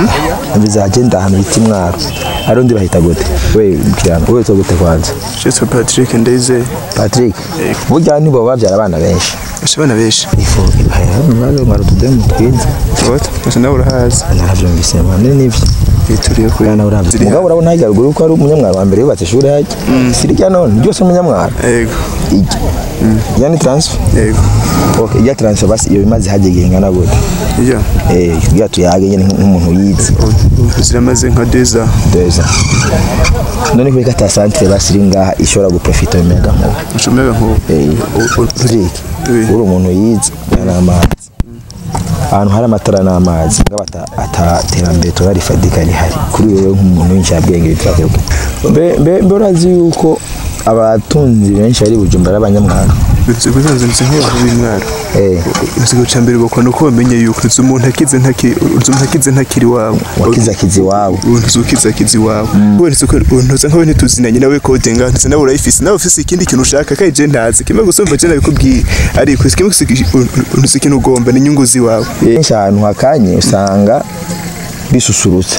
bizagenda ahantu bita imwaro ari undi bahita gute we kirano we to gute kwanza Jetwa Patrick Ndayizeye Patrick burya nibo babyara abana benshi Ese abana benshi ifu ibahera maze mwaro tudemu twiza What? Ese nawe urahazi narabyumvise mane nivyo Yituriye kuri Bwana urabye mugabo urabona hajya ruguru ko ari umunyamwaro wa mbere yubatse ishuri hajya sirya none ryose umunyamwaro Yego ijya ijya ni transfer Yego okay ijya transfer basi iyo bimaze hajya igihe ingana gute Iyo eh kugira tuyage nyine nk'umuntu yize ziramaze nka deza deza none kuri kata centre basiri ngaha ishobora guprofita imega nkuba Ushomega nkubu eh Patrick Oui. uri umuntu yize n'amazi ahantu hari amatara n'amazi ngaba ataterambere turarifadika rihari kuri wewe nk'umuntu w'incabwenge bitwaye mbe mbe mbe urazi yuko abatunzi benshi ari bujumbura abanyamwaro Bisanzwe nzi nk'abantu b'imwaro eh Ikigo cya mbere bakora nuko bamenye yuko uzi umuntu akize ntakiri uzi umuntu akize ntakiri iwabo wakizakizi wabo umuntu ukize akize iwabo wese ko untuza nkawe ntituzinanye nawe code nga ntuzi nawe urayifise nawe ufise ikindi kintu ushaka kandi je ntazi kimwe gusa umva je nabikubwiye ariko kimwe gusa untuzi ikintu ugomba ni inyungu ziwawe benshi ahantu hakanye usanga bisusurutse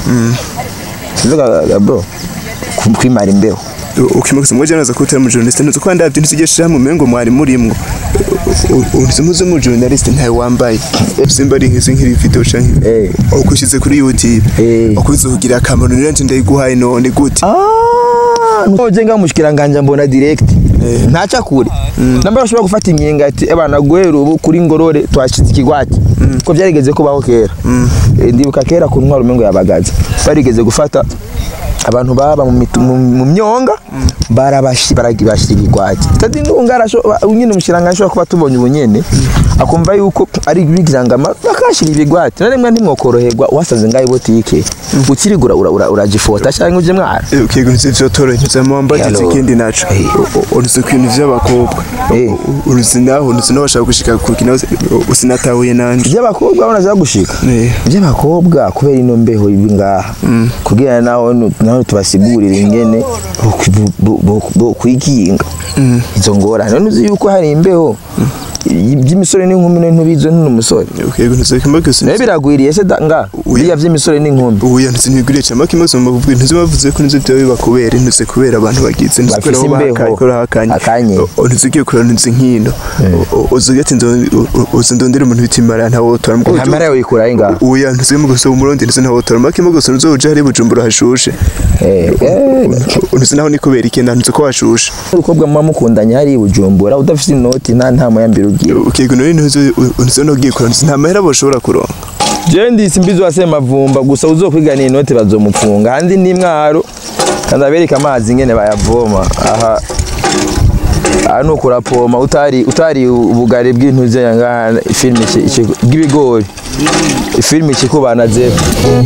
sivuga bro ku- kwimara imbeho ukimwe gusa mwaje naza kutera mu journalist ntuzi ko ndavye ntuzigesha hamwe mengo mwari murimwo untuzi muzi mu journalist ntawe wambaye simba ari nk'izi nkiri video canke eh ukushize kuri YouTube Eh. ukuze kugira akamaro niranje ndayiguhaye none gute Nuje nga mushikiranganja mbona direct ntaca kure namba bashobora gufata inkinga ati abana guhera ubu kuri ngorore twashize ikigwati ko byarigeze kubaho kera Eh, ndibuka kera ku ntwaro umengo yabagaza barigeze gufata abantu baba mu mitu- mu- mu myonga barabashi baragibashira igwati tadi ndunga arasho nyine umushiranganje ashobora kuba tubonye ubunyene akumva yuko ari bigirangama bakashira ibigwati none mwe ntimwokoroherwa wasanze ngaho botike ukirigura uragifota cyangwa uje mwara ukiga nzi vyo toro ntuzi amwamba Hello. ndetse ikindi naco Eh. uruzi ku bintu vy'abakobwa Eh. uruzi naho uruzi naho bashaka gushika ku kintu usinatahuye nanje iby'abakobwa banaza gushika Eh. iby'abakobwa kubera ino mbeho ibi ngaha kugira naho naho tubasigurire ingene bo- bo- bo- bo kwikinga izo ngorane none uzi yuko hari imbeho by'imisore n'inkumi none ntubizo n'umusore ukiga ntuzi kimwe gusa nayo biragwiriye se da- nga biriya by'imisore n'inkumi uya ntuzi ntibiguriye cyane kimwe gusa mubwira ntuzi bavuze ko ntuzi byo bibakubera ntuzi kubera abantu bagize ntuzi kubera Bafise aho imbeho. bahakaye kubera hakanye Hakanye. O- ntuzi ugiye kureba ntuzi nkino uzi ati uzi ndondera umuntu bita imara ntawe wotora Mugabo nta mara yawe yikura aho ngaho uya ntuzi mu gusa umurundi ntuzi ntawe wotora makimo gusa ntuzi uje hari bujumbura hashushe Eh, eh, ntuzi naho ni kubera ikenda ntuzi ko hashushe urukobwa muba mukundanye hari i bujumbura udafite inoti nta nta muyambiro ugira ukiga nuri ntuzi ntuzi no giye kureba ntuzi nta mahera boshobora kuronka jewe ndisi mbizi wase mavumba gusa uzokwiganira inoti bazomufunga handi ni mwaro kandi abereka amazi ngene bayavoma aha aha nuko urapoma utari utari ubugari bw'intuze yanga filime iki- iki- bw'ibigori filime ikikubana zefu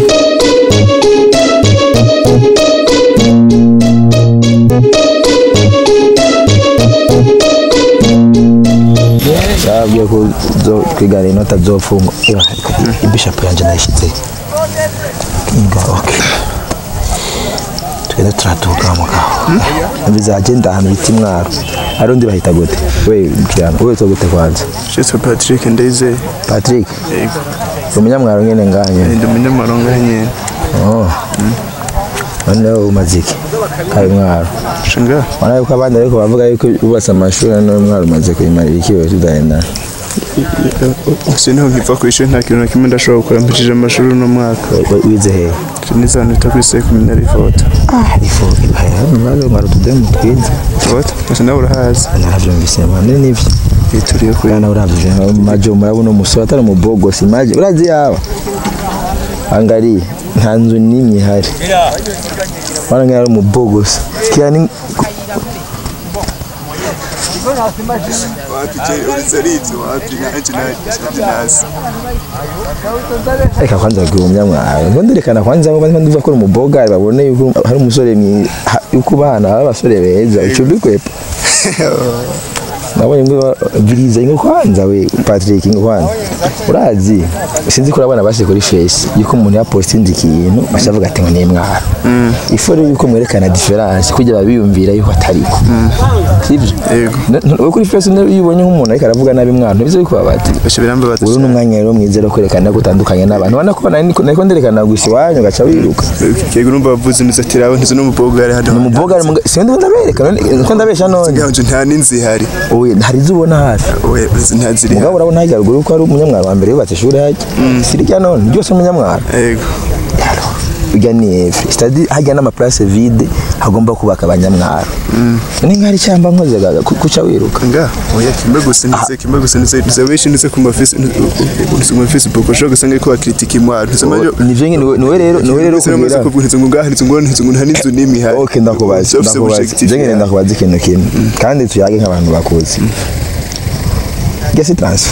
babwiye ko zo- kwiganira inoti azofungwa ibishapu yanjye nayishyize nga ok twende turatuka mugabo bizagenda ahantu bita imwaro ari undi bahita gute we kirano we to gute kwanza Jetwa Patrick Ndayizeye Patrick yego umunyamwaro nyene nganye ndi umunyamaronga nyene oh none umaze iki kari mwaro shinga wana yuko abandi ariko bavuga yuko ubatse amashuri none mwaro umaze kuyimarira ikiwe tudahendana gusa niho nkiva ku ishuri nta kintu na kimwe ndashobora gukora mpishije amashuri uno mwaka wize hehe nizantu bita kuri seminari foto ah ifu ibahera maze mwaro tudemu twiza foto gusa nawe urahazi narabyumvise mane nivyo yituriye kuri Bwana uravye majo murabona umusore atari umubogosi maje urazi yaba angalia nta nzu n'imwe ihari wana ngira ari umubogosi kira ni wapi je uretse ari ibyo wapi nanjye nanjye nazi reka kwanza bwira umunyamwaro ngo nderekana kwanza abo bandi bavuga ko ari umubogari babone yuko hari umusore mwi ha- yuko bana baba abasore beza ucumbikwepa nabonye ngo viriza ingo kwanza we Patrick ingo kwanza urazi sinzi ko urabona basi kuri face yuko umuntu yapostinze ikintu bashavuga ati ngo ni mwaro ifo rero yuko mwerekana difference kugira babiyumvira yuko atariko sivyo Yego. N- n- we kuri face iyo ubonye nk'umuntu ariko aravuga nabi mwaro ntibize yuko babati basha birambabaza uru ni umwanya rero mwiza wo kwerekana ko utandukanye n'abantu ubona ko nari- nariko nderekana gusa iwanyu ugaca wiruka kego numva bavuze neza ati rabo ntizo n'umukobwa ari hano umuboga sindi ndabereka none ko ndabesha none ganje nta n'inzihari oye hari izo ubona hafi oya ntaziri mugabo urabona hajya ruguru ko ari umunyamwaro wa mbere yubatse ishuri hajya si rya none ryose umunyamwaro yego bijya ni efe sitade hajya n'amaplace vide hagomba kubaka abanyamwaro ni nk'ari cyamba nkoze gaga ku- kuca wiruka nga oya kimwe gusa nize kimwe gusa nize nize benshi nize ku ma Facebook ku ma Facebook ushobora gusanga ariko bakritika imwaro nize majo nivyo nyine niwe- niwe rero niwe rero kugira kugira kuvuga nize ngo ngaha nize ngo nize ngo nta n'inzu n'imwe ihari ok ndakubaza ndakubaza jengene ndakubaza ikintu kimwe kandi tuyage nk'abantu bakuzi gese transfer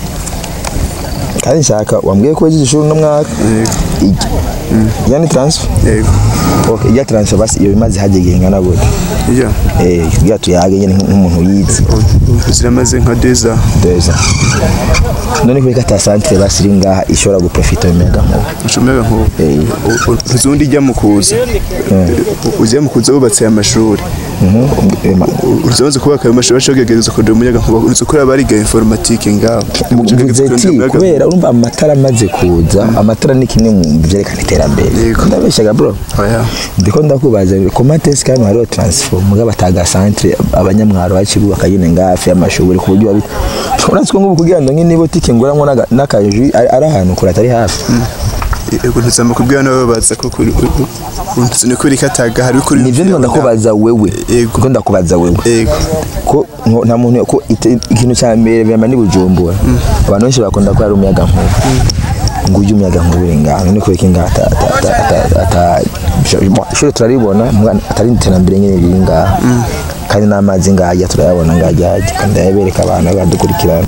kandi nshaka wambwiye ko wagize ishuri uno mwaka ijya ijya ni transfer yego ok ijya transfer basi iyo bimaze hajya igihe ingana gute iya eh kugira tuyage nyine nk'umuntu yize ziramaze nka deza deza none kubera ko ata centre basi iri ngaha ishobora guprofita umuyaga nkuba ushomega nko Eh. uzundi ijya mu kuza ujya mu kuza wubatse amashuri Mhm. Eh, ma- uruzabaze kubaka ayo mashuri bashobora kugerageza kurondera umuyaga nkuba uretse ko bariga informatique ngaho mvuze ati kubera urumva amatara amaze kuza amatara ni kimwe mu byerekana iterambere Yego. ndabeshyaga bro oya ndiko ndakubaza ku matesi kandi hariho transfer mugabo ataga centre abanyamwaro bakibubaka nyine ngafi y'amashuri ku buryo babi uretse ko ngubu kugira ngo nyine botike nguramwo n'aga- n'akaji ari ari ahantu kure atari hafi yego ntuzama kubwira nabo baza ko kuri untuze ni kuri kataga hari kuri nivyo ndiko ndakubaza wewe Yego. ndiko ndakubaza wewe yego ko nko- nta muntu ko ite- ikintu cya mbere bema ni bujumbura abantu benshi bakunda ko ari umuyaga nkuba ngo ujye umuyaga nkuba uri ngaho ni kubera ko ngaho ata- ata- ata- ata- ata- ata- ishuri turaribona mugabo atari iterambere nyine riri ngaho kandi n'amazi ngajya turayabona ngajya hajya kandi ndayabereka abantu badukurikirana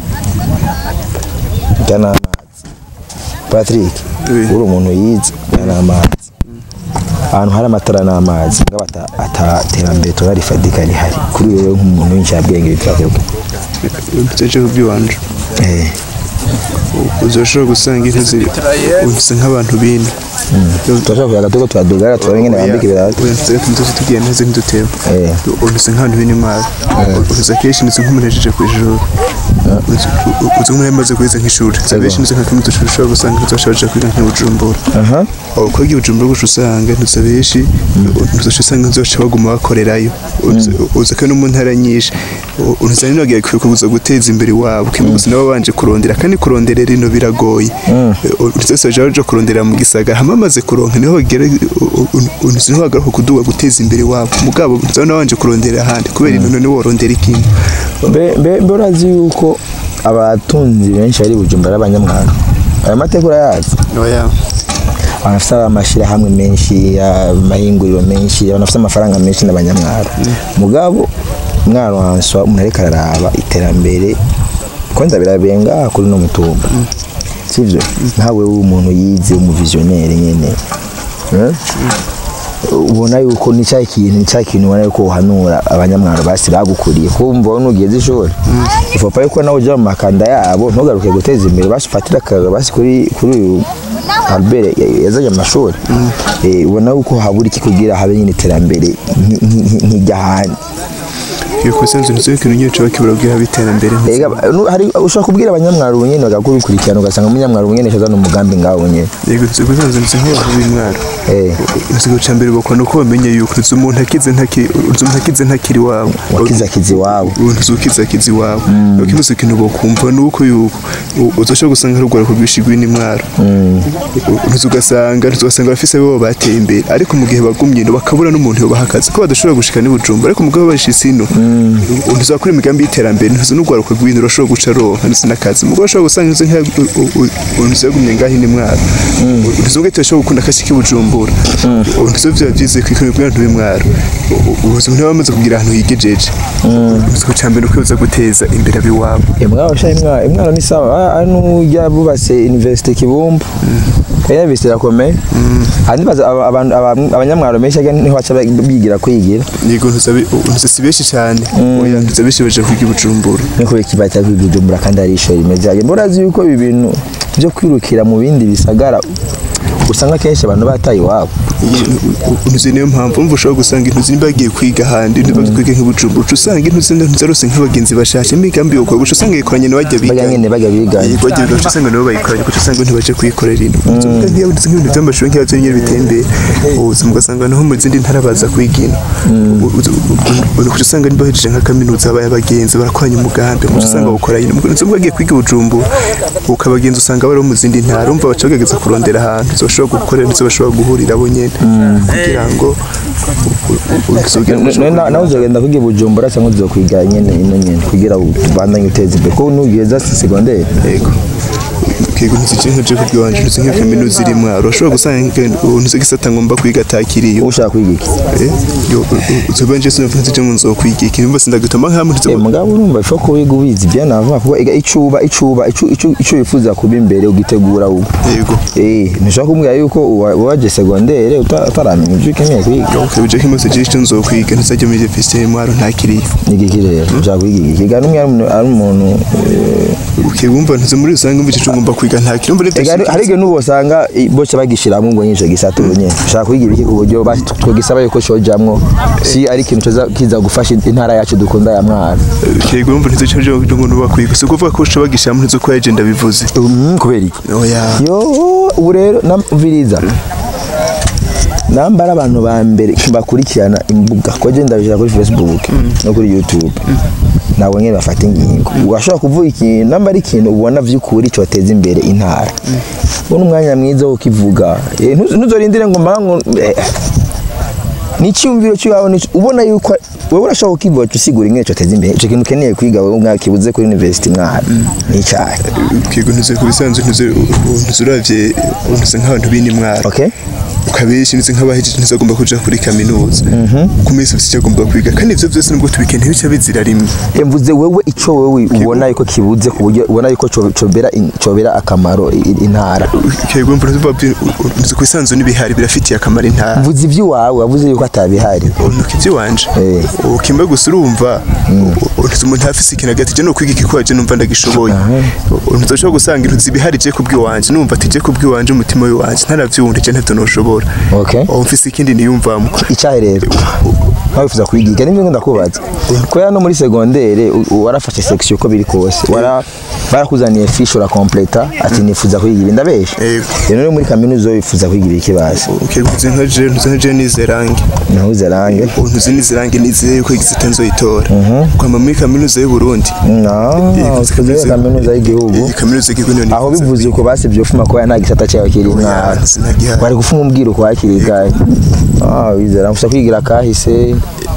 njya n'amazi patrick Oui. uri umuntu yize njya n'amazi ahantu hari amatara n'amazi mugabo ata- ataterambere turarifadika rihari kuri wewe nk'umuntu w'inshabwenge bitiravuga untuze kuby'iwanje eh uzoshobora gusanga inteze untuze nk'abantu bine turashobora kuyaga tuko turadugara turabe ingene bambika ibirato untuze ntuze tugiye neza nk'idutebo Eh. untuze nk'abantu bine imari untuze akenshi ntuze nk'umuntu yajeje ku ijuru uzi nk'umuntu yamaze kuhiza nk'ishuri uzi abenshi ntuze nka kimwe dushobora ushobora gusanga uzashobora kwiga nk'ibujumbura aha aho ko igihe ujumbura gusa usanga ntuze benshi ntuze usanga nzoca baguma bakorerayo uzi ko no mu ntara nyinshi untuze rero bagiye kuza guteza imbere iwabo kimwe gusa nabo babanje kurondera kandi kurondera rino biragoye untuze wese baje baje kurondera mu gisagara hama bamaze kuronka niho bagera untuze niho bagaruka kuduga guteza imbere iwabo mugabo untuze nabanje kurondera ahandi kubera ino none worondera ikintu mbe mbe mbe urazi yuko abatunzi benshi bari bujumbura ari abanyamwaro aya mateka urayazi oya abantu bafite amashyirahamwe menshi amahinguriro menshi abantu bafite amafaranga menshi n'abanyamwaro mugabo mwaro wanswa umuntu ariko araraba iterambere kwanza birabenga kuri no mutumba sivyo nkawe w'umuntu yize umuvizionnaire nyene Eh? ubona yuko ni cya kintu ni cya kintu ubona yuko uhanura abanyamwaro basi bagukuriye kumva wowe nugeze ishuri ifopa yuko nawe ujya mu makanda yabo ntugaruke guteza imbere basi ufatire akaga basi kuri kuri uyu Albert ya- yazanye amashuri Eh, ubona yuko habura iki kugira habe nyine iterambere nki- nki- nk'iry'ahandi iyo kusenze ntuze ikintu nyine cyo bakibura bwira biterambere Ega, nu- hari ushobora kubwira abanyamwaro ubu nyine bagakurikirana ugasanga umunyamwaro ubu nyine ashazana umugambi ngaho nyine yego ntuze kuzenze ntuze nk'abantu b'imwaro Eh, Inzego cya mbere bakora uko bamenye yuko uzi umuntu akize ntakiri uzi umuntu akize ntakiri iwabo wakizakiza iwabo uzi ukize akize iwabo ukimuze ikintu bakumva ni uko yuko u- uzoshobora gusanga hari urwara rwinshi rw'indwara uzi ugasanga uzi ugasanga abafise bo bateye imbere ariko mu gihe bagumye ino bakabura n'umuntu yobaha akazi ko badashobora gushika n'ibujumba ariko mugabo bashitse ino ntuzi wakora imigambi y'iterambere ntuzi n'urwaruka rw'ino urashobora guca ronka ndetse n'akazi mugabo ushobora gusanga ntuzi nk'iya ntuzi yagumye ngaho ino mwaro ntuzi ubwo ashobora gukunda akazi k'ibujumbura ntuzi biba byize ku ikintu bw'abantu b'imwaro ubuzima niba bamaze kugira ahantu higejeje ntuzi cya mbere uko uza guteza imbere ab'iwabo imwaro sha imwaro imwaro ni sawa Ah, ari n'ujya bubatse universite kibumbu kenya visi irakomeye handi baza aba- abantu- aba- abanyamwaro benshi aga niho baca bigira kwigira yego ntuzabe ntuza si benshi cyane oya ntuza benshi baje kwiga i bujumbura niko kibata kwijumbura kandi ari ishuri rimeze hajya murazi yuko ibi bintu byo kwirukira mu bindi bisagara usanga kenshi abantu bataye iwabo ntuzi niyo mpamvu umva ushobora gusanga intuzi niba bagiye kwiga ahandi niba bagiye kwiga nk'ibujumbura uca usanga intuzi ntizarose nk'abagenzi bashashe imigambi yo kwiga uca usanga yikoranye n'abajya biga bajya nyine bajya biganye yego bajya biga uca usanga nabo bayikoranye uca usanga ntibaje kuyikorera ino uvuga nk'iyo ndetse nk'ibintu by'amashuri nk'iyo byonyine bitembera ubuzima ugasanga naho mu zindi ntara baza kwiga ino uca usanga niba bahejeje nka kaminuza babaye abagenzi barakoranye umugambi uca usanga bawukora ino uzi ubwo bagiye kwiga i bujumbura ukabagenzi usanga bari mu zindi ntara umva baca bagerageza kurondera ahantu bashobora gukorera ndetse bashobora guhurira bo nyine kugira ngo None na- nawe uzagenda kwiga i bujumbura cyangwa uzokwiga nyine ino nyine kugira ubandanye uteze imbere kuko nugeza segonderi yego kego ntizije nka Jacob wanje ndetse nka kaminuza iri mwaro ushobora gusanga ntuzi gisata ngomba kwiga atakiriyo ushaka kwiga iki uzoba nje sinumva nzije ngo nzokwiga iki nimba sindagituma nka muri Eh, mugabo urumva ifo ko wiga ubizi byo navuga kuko ega icuba icuba icu- icu- ico wifuza kuba imbere ugitegura ubu yego eh ntushaka kumbwira yuko uwa- waje segonderi uta- utaramenya ibyo ukeneye kwiga ukaba uje nk'imaze je icyo nzokwiga ntizajya muri université mwaro ntakiriyo niga iki rero ushaka kwiga iki kiga n'umwe ari umuntu- ari umuntu eh, ukibumva ntuzi muri rusange umva icyo ngomba kwiga ntakiriyo umva ega hari- hari igihe n'ubu usanga i- bose bagishiramo ngo nyinshi gisata ubu nyine ushaka kwiga ibiki ku buryo basi twogisaba yuko cojamwo si ari ikintu kiza- kiza gufasha intara yacu dukunda ya mwaro kego umva ntizije cyo ngo nuba kwiga si ukuvuga ko ushobora gishamo ntuzi ko yaje ndabivuze Mm, kubera iki oya yo ubu rero namviriza nambara abantu ba mbere bakurikirana imbuga ko je ndabishyira kuri facebook no kuri youtube nabo nyine bafata ingingo ugashobora kuvuga ikintu namba ari ikintu ubona vy'ukuri cyoteza imbere intara ubona umwanya mwiza wo kivuga Eh, ntuzo- ntuzorindire ngo mbango ni icyumviro cy'iwawe ni ubona yuko wowe urashobora kukivuga usigura ingene cyoteza imbere icyo kintu ukeneye kwiga wowe mwakibuze kuri university mwara ni icyayi kego ntuzi ku bisanzwe ntuzi ntuzi uravye ntuzi nk'abantu bini mwaro okay ukabenshi ndetse nk'abahejeje ntizagomba kuja kuri kaminuza ku minsi yose icyo agomba kwiga kandi ivyo byose nubwo tubikeneye bica bizira rimwe mvuze wewe icyo wowe ubona yuko kibuze ku buryo ubona yuko co- cobera in- cobera akamaro i- intara kego mvura ntuzi ku bisanzwe n'ibihari birafitiye akamaro intara mvuze iby'iwawe wavuze yuko atabihari unuka iby'iwanje Eh. ukimba gusa urumva ntuzi umuntu afise ikintu agati je no kwiga ikikwaje numva ndagishoboye ntuzi ushobora gusanga intuzi ibihari je kubw'iwanje numva ati je kubw'iwanje umutima w'iwanje ntaravyumva je ntavyo noshobora Okay. ubu mfise ikindi niyumvamo icyayi rero nawe wifuza kuyigiga nibyo ngo ndakubaza kubera no muri segondere u- u- warafashe section uko biri kose wara barakuzaniye fiche urakompleta ati nifuza kwiga ibi ndabesha Yego. rero no muri kaminuza wifuza kwiga ibi kibazo ukiguze nka je ntuzi nka je nizerange nahuze range ntuzi nizirange nizeye ko igizita nzoyitora kwama muri kaminuza y'u Burundi no ufuze kaminuza y'igihugu iyi kaminuza y'igihugu niyo aho nifuza bivuze uko basi byofuma ko nta gisata cyawe kiri mwara Oya, sinagihari. bari gufuma umbwira uko hakiri kare ah wizera mfusa kwigira kahise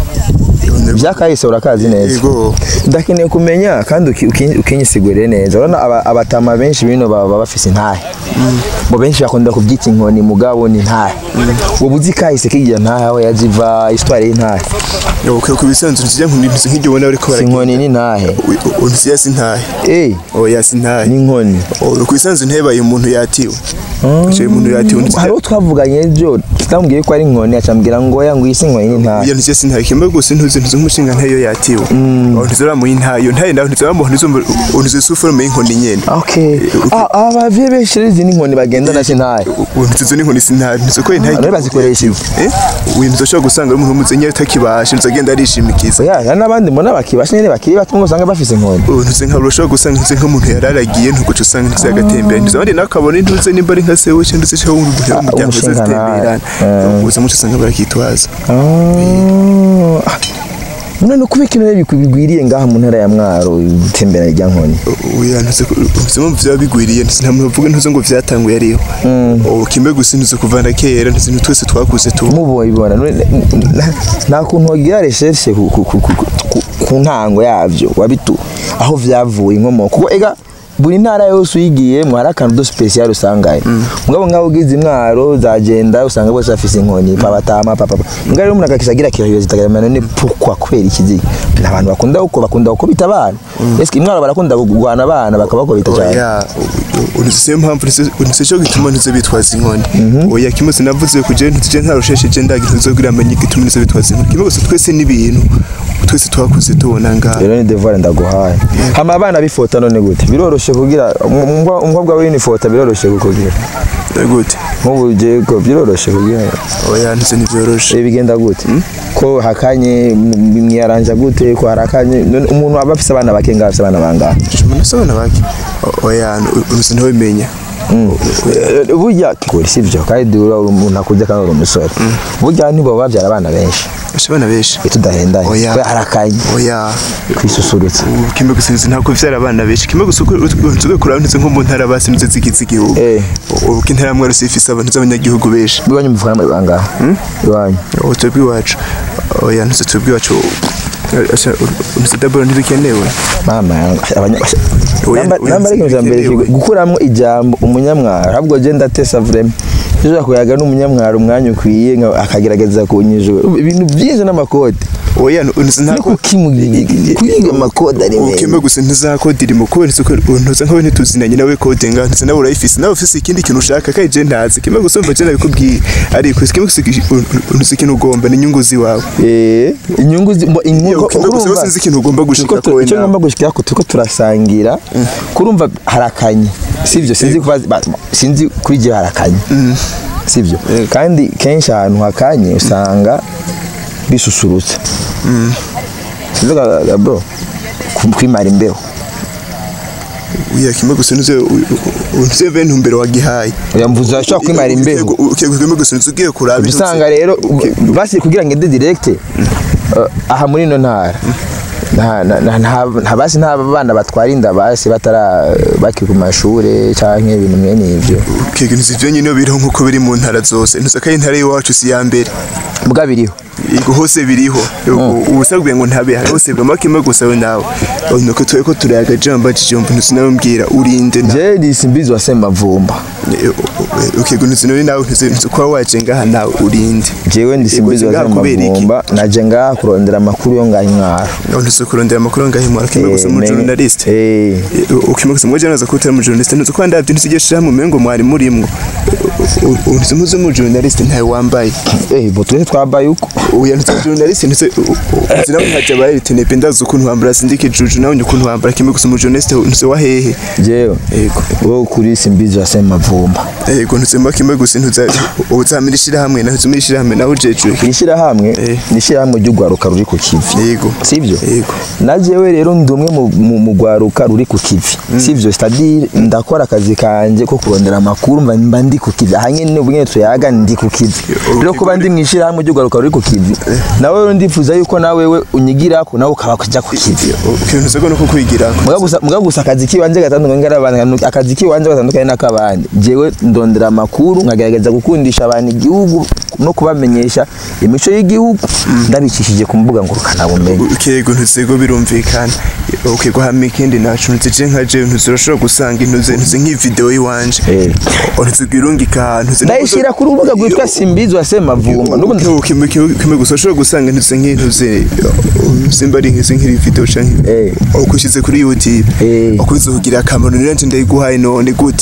ibyakahise urakazi neza Yego. ndakeneye kumenya kandi uki- uki- ukinyisigurire neza urabona aba- abatama benshi bino baba bafise intahe bo benshi bakunda kubyita inkoni mugabo ni intahe wowe uzi kahise kigira ntahe aho yaziva histoire y'intahe ukwiye ku bisanzwe ntuzi ntuzi nk'ibyo ubona bariko si baragira inkoni n'intahe ntuzi yasi ntahe eh oya si ntahe ni inkoni ku bisanzwe ntebaye umuntu yatiwe Icyo umuntu yatiwe ntuzi hari uwo twavuganye ejo tutamubwiye ko ari inkoni acambwira ngo oya ngo iyi si inkoni n'intahe Oya ntuzi yasi ntahe kimwe gusa ntuzi ntuzi nk'umushinga ntayo yatiwe aho ntuzi uramuha intayo ntayo nawe ntuzi uramuha ntuzi ntuzi suforume y'inkoni nyene okay ah abavye benshi rero izi ni inkoni bagendana si ntahe ntuzi izo n'inkoni si ntahe ntuzi ko intahe None bazikoresha iki? eh uyu ntuzi ushobora gusanga ari umuntu w'umuzenyi utakibasha ntuzi agenda arishimikiza oya hari n'abandi mbona bakibasha nyine bakiri bato ngo usanga bafise inkoni ubu ntuzi nka urashobora gusanga ntuzi nk'umuntu yararagiye ntuguca usanga ntuzi agatembera ntuzi abandi nawe akabona intuzi nimba ari nka sewe cyangwa ntuzi cyangwa umuntu w'umuryango umushinga uzazitemberana nawe. uza muco usanga barakitwaza none ni kuba ikintu rero bigwiriye ngaha mu ntara ya mwaro itembera rya nkoni oya ntuzi ko- ntuzi impamvu byaba bigwiriye ntuzi nta muntu uvuga ntuzi ngo byatanguye ariho ubu kimwe gusa ntuzi kuva na kera ntuzi ni twese twakuze tu mubibona none nta- nta kuntu wagira recherche ku- ku- ku- ku- ku- ku ntango yavyo wabitu aho vyavuye inkomoko kuko ega buri ntara yose uyigiyemo hari akantu do special usangayo mugabo ngaho ugize imwaro zagenda usanga bose bafise inkoni pabatama papa mbwa rero umuntu akakisagira kirahiyo zitagarama none pourquoi kubera ikiziga ni abantu bakunda uko bakunda gukubita abana ese imwaro barakunda kugwana abana bakabakubita cyane oya unuze mpamvu unuze cyo gituma ntuze bitwaza inkoni oya kimwe sinavuze kuje ntuje ntarushesheje ndaga ntuzogira amenye gituma ntuze bitwaza inkoni kimwe gusa twese n'ibintu twese twakuze tubona ngaha rero ni devoir ndaguhaye hama abana bifota none gute biroroshe kugira umwa- umukobwa we nifota biroroshe kukugira gute nk'ubu jego biroroshe kugira oya ntuze ntivyoroshe Eh, bigenda gute ko hakanye m- mwiyaranja gute ko harakanye none umuntu aba afise abana bake ngaho afise abana bangahe umuntu asabana bake O- oya unuze ntawimenya Eh, burya kuri sivyo kandi uri umuntu akuze kandi uri umusore burya nibo babyara abana benshi abana benshi iyo tudahendanye Oya. kubera harakanye oya kwisusurutsa ubu kimwe gusa nzi ntabwo vyara abana benshi kimwe gusa uko ntuze kuraba ntuze nko mu ntara basi ntuze zigize igihugu Eh. ubu ko intara mwari ifise abantu z'abanyagihugu benshi biwanyu muvuga muri bangahe iwanyu ubu twebwe iwacu oya ntuze twebwe iwacu ntuze daboro ntibikenewe mama yangu abanya Oya, namba oya, namba ari ikintu cya mbere bikenewe. kigo- gukuramo ijambo umunyamwaro ahubwo je ndatesa vrema ushobora kuyaga n'umunyamwaro umwanya ukwiye nka- akagerageza kunyijura ibintu byinshi n'amakode oya ntuze ni ntabwo kukimugira kwiga amakode ari ukimwe meza gusa ntizakode irimo kubera ntuze ko ntuze nkawe ntituzinanye nawe kode nga ntuze nawe urayifise nawe ufise ikindi kintu ushaka kandi je ntazi kimwe gusa umva je nabikubwiye ariko kimwe gusa ntuze ikintu ugomba ni inyungu ziwawe eh inyungu zi- mbo- inyungu kimwe gusa urumva- sinzi ikintu ugomba gushika Turiko tu- kowe icyo nawe ngomba gushikira ko turiko turasangira kurumva harakanye sivyo sinzi kuba ba- sinzi kuri je harakanye sivyo kandi kenshi ahantu hakanye usanga bisusurutsa sinzi ga- ga- bro ku- kwimara imbeho uya kimwe gusa ntuze ntuze ve ntumbero wagihaye oya mvuze ashobora kwimara imbeho ukego kimwe gusa ntuze ugiye kuraba Uca usanga rero basi kugira ngo inde direct eh, aha muri ino ntara nta- nta- nta- nta- nta basi nta bana batwara inda basi batara bakiri ku mashure canke ibintu mwene ivyo ukego ntuze ivyo nyine biriho nkuko biri mu ntara zose ntuze ko intara y'iwacu si ya mbere mbwa biriho Yego hose biriho ubusabwe ngo ntabe hose bwa kimwe gusa we nawe nuko twe ko turayaga jamba jijombo ntuze nawe mbwira urinde na je ndisimbizi wa semavumba ukego ntuze nawe nawe ntuze ntuze kuba waje ngaha nawe urinde jewe ndisimbizi wa Yego, kubera iki? semavumba naje ngaha kurondera amakuru yo ngaha intwaro ntuze kurondera amakuru ngahimura kimwe gusa mu Eh, journalist eh ukimwe gusa mwaje naza kutera mu journalist ntuze ko ndavye ntuze shamwe mengo mwari murimwo ntuze muze mu journalist ntawe wambaye eh bo twese twabaye uko uya ntuze journalist ntuze zina mwaje baye tenepe ndazi ukuntu wambara sindike juju nawe ukuntu wambara kimwe gusa mu journalist ntuze wahehe jewe yego wo kuri simbizi wa semavumba yego ntuze mba kimwe gusa ntuze uzamira ishirahamwe na ntuze ishirahamwe nawe ujejwe ishyirahamwe Eh. ni ishyirahamwe ry'urwaruka ruri ku kivi yego sivyo Yego. na jewe rero ndi umwe mu- mu- mu rwaruka ruri ku kivi sivyo c'est-à-dire ndakora akazi kanje ko kurondera amakuru mba mba ndi ku kivi aha nyene ubwo nyene tuyaga ndi ku kivi rero kuba ndi mu ishyirahamwe ry'urwaruka ruri ku kivi nawe rero ndifuza yuko nawe we unyigirako nawe ukaba kuja ku kivi ukintu ntuze ko nuko kwigira Muga gusa muga gusa akazi kiwanje gatandukanye n'akabandi akazi kiwanje gatandukanye n'akabandi jewe ndondera amakuru nkagerageza gukundisha abantu igihugu no kubamenyesha imico y'igihugu ndabicishije ku mbuga ngurukanabumenyi ukego ntuze go birumvikana ukego hamwe ikindi nacu ntuze je nka je ntuze urashobora gusanga intuze ntuze nk'ivideo yiwanje Eh. ntuze gwirungika ahantu ntuze ndayishyira ku rubuga rwitwa simbizi wa semavumba n'ubundi kimwe kimwe gusa ushobora gusanga ntuze nk'intuze simba ari nk'izi nk'iri video canke Eh. ukushyize kuri youtube Eh. ukubiza kugira akamaro niranje ndayiguhaye none gute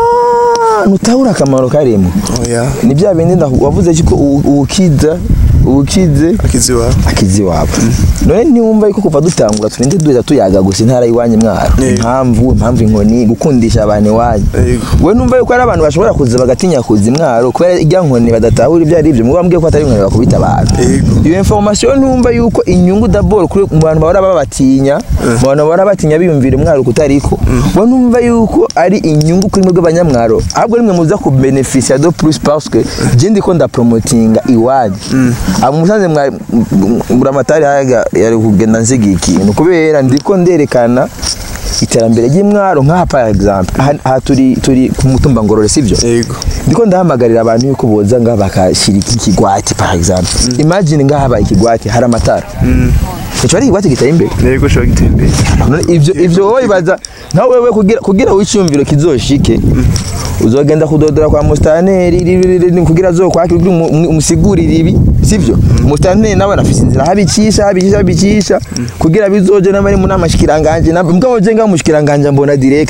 Ah, nutahura akamaro karimo oya ni bya bindi ndaku- wavuze ko ubukiza ubukize akizi wawe akizi wabo none niwumva yuko kuva dutangura turinde duhita tuyaga gusa intara y'iwanyu mwaro Yego. impamvu impamvu inkoni gukundisha abantu iwanyu Yego. we numva yuko hari abantu bashobora kuza bagatinya kuza imwaro kubera irya nkoni badatahura ibyo ari byo muba mbwiye ko atari inkoni bakubita abantu Yego. iyo information ntumva yuko inyungu dabord kuri mu bantu bahora babatinya mu bantu bahora batinya biyumvira umwaro kutariko we numva yuko ari inyungu kuri mwebwe abanyamwaro ahubwo nimwe muza ku beneficia de plus parce que je ndiko ndapromotinga iwanyu abo musanze mwa buramatari haga yari kugenda nsiga ikintu kubera ndiko nderekana iterambere ry'imwaro nk'aha par exemple aha, aha turi turi ku mutumba ngorore sivyo yego ndiko ndahamagarira abantu yuko boza ngaha bakashyira iki kigwati par exemple imagine ngaha habaye ikigwati hari amatara icyo ari ikigwati giteye imbere yego ushobora gutembera None ivyo ivyo wowe ibaza nawe wewe kugira kugira wiciyumviro kizoshike uzogenda kudodora kwa mustaneri ri- ri- ri- ri- kugira azokwakira kugira umu- umu- umusigurire ibi sivyo mustaneri nawe anafise inzira habicisha habicisha habicisha kugira bizoje n'abari mu nama shikiranganje na mbwa woje ngaho mushikiranganje mbona direct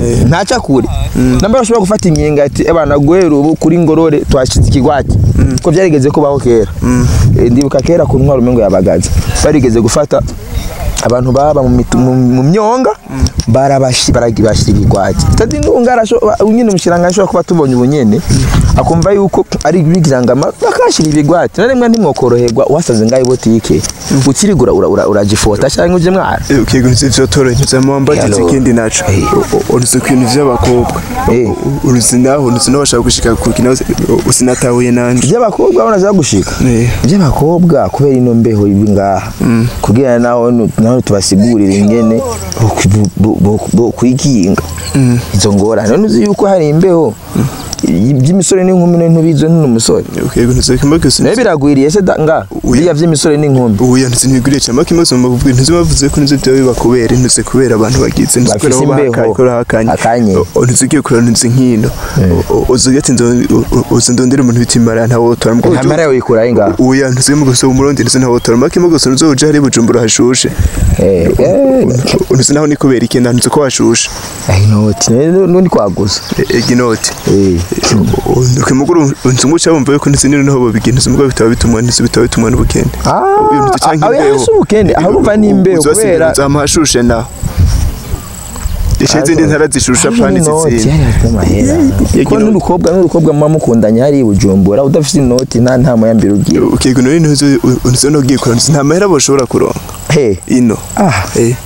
ntaca kure namba bashobora gufata inkinga ati ebana guhera ubu kuri ngorore twashyize ikigwati ko byarigeze kubaho kera Eh, ndibuka kera ku ntwaro umengo yabagaza barigeze gufata abantu baba mu mitu- mu- mu myonga barabashi baragibashira igwati tadi ndungara nyine umushiranga ashobora kuba tubonye ubunyene akumva yuko ari bigirangama bakashira ibigwati na rimwe ntimwokoroherwa wasanze ngaho botike ukirigura ura- ura- uragifota cyangwa uje mwara ukiga uzi ivyo toronyuza mu mbagitse Yalo. ikindi naco uruzi ku bintu vy'abakobwa Eh. uruzi naho uruzi naho bashaka gushika ku kina usinatahuye nanje iby'abakobwa urabona ziba gushika Eh. iby'abakobwa kubera ino mbeho ibi ngaha kugira naho nu- naho tubasigurire ingene bo- bo- bo- bo kwikinga izo ngorane none uzi yuko hari imbeho by'imisore n'inkumi none ntubizo n'umusore ukiga uzi kimwe gusa nayo biragwiriye se da- nga biriya by'imisore n'inkumi ubu yanditse ntibiguriye cyane kimaze mu mabubwi ntuzi bavuze ko ntuzi byawe bakubera ntuzi kubera abantu bagize ntuzi Bafise kubera aho imbeho. bahakaye ko hakanye Hakanye. ntuzi ugiye kurana ntuzi nkino uzi ugati uzi ndondera umuntu bita imara ntawo wotora mbwo ntamara yawe yikuraho ngaha ubu yanditse mu gusa umurundi ntuzi ntawo wotora make mu gusa ntuzi uje hari bujumbura hashushe Eh, eh, ntuzi naho ni kubera ikintu ntuzi ko hashushe eh, inoti nundi kwaguza eginoti Eh, ukimuguru unzi nguca wumva yuko ntuzi nino naho babigira ntuzi mbwo bitaba bitumwa ntuzi bitaba bitumwa n'ubukene Ah, Uyu ntuzi canke aho imbeho. yahise ubukene aho urumva ni imbeho kubera uzama hashushe naho ishe izindi ntara zishusha pani zizindi ko n'urukobwa n'urukobwa muba mukundanye hari i bujumbura udafite inoti nta nta muyambere ugira ukiga none ntuzi ntuzi no giye kurana nta mahera boshobora kuronka he ino ah eh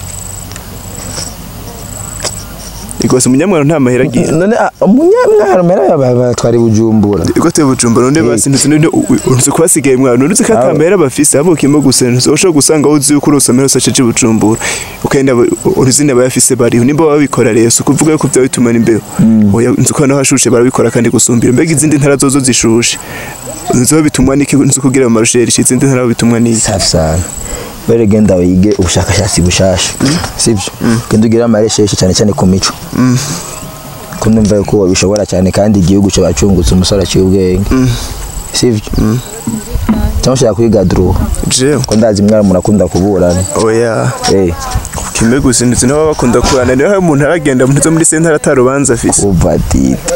Igose umunyamwaro nta mahera agira none ah, umunyamwaro mera batwara i bujumbura Igote bujumbura none basi ntuzi none unzi kubasigaye mwaro ntuzi ko ata mahera bafise abukimo gusa ntuzi ushobora gusanga uzi yuko urose amahera sace bujumbura ukenda uruzi ne bayafise bariho nimba babikora rero si ukuvuga yuko bya bituma n'imbeho oya nzi ko naho hashushe barabikora kandi gusumbira mbega izindi ntara zozo zishushe nzi ko bitumwa n'iki nzi kugira mu marusheri izindi ntara bitumwa n'iki safi sana bere genda wige ubushakashatsi bushasha sibyo genda ugire amaresheshe cyane cyane ku mico ko ndumva yuko wabishobora cyane kandi igihugu cyo bacungutse umusore aciye ubwenge sibyo cyangwa ushaka kwiga duru jewe ko ndazi mwari murakunda kuburana oya eh kimwe gusa nzi nabo bakunda kurana niyo hari umuntu aragenda ntuze muri sentare atarubanza afise ubadita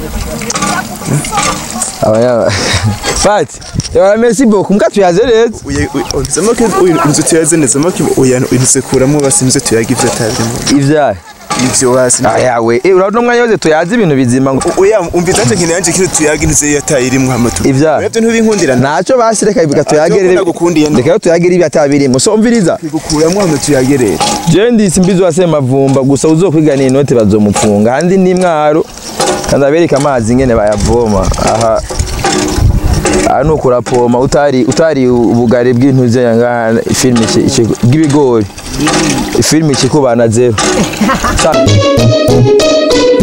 abanya fati yaba merci beaucoup muka tuyaze neza nzamo ko inzu tuyaze neza mo oya inzu kuramo basi inzu tuyaga ivyo atabirimo ivyaye ivyo wasi ayawe eh urabona umwanya wose tuyaze ibintu bizima ngo oya umviza anje nkene yanje kino tuyaga inzu yatayirimwo hamatu Ivyaha. Oya, vyo ntubinkundira ntacyo basi reka bika tuyagerere Ivyo nagukundiye no. reka yo tuyagerere ibi atabirimo so umviriza gukuramwo hano tuyagerere je ndisi mbizi wase mavumba gusa uzokwiganira inoti bazomufunga handi ni mwaro kandi abereka amazi ngene bayavoma aha aha ni ukurapoma utari utari ubugari bw'intuze yanga filime iki- iki- bw'ibigori filime ikikubana zero Sa-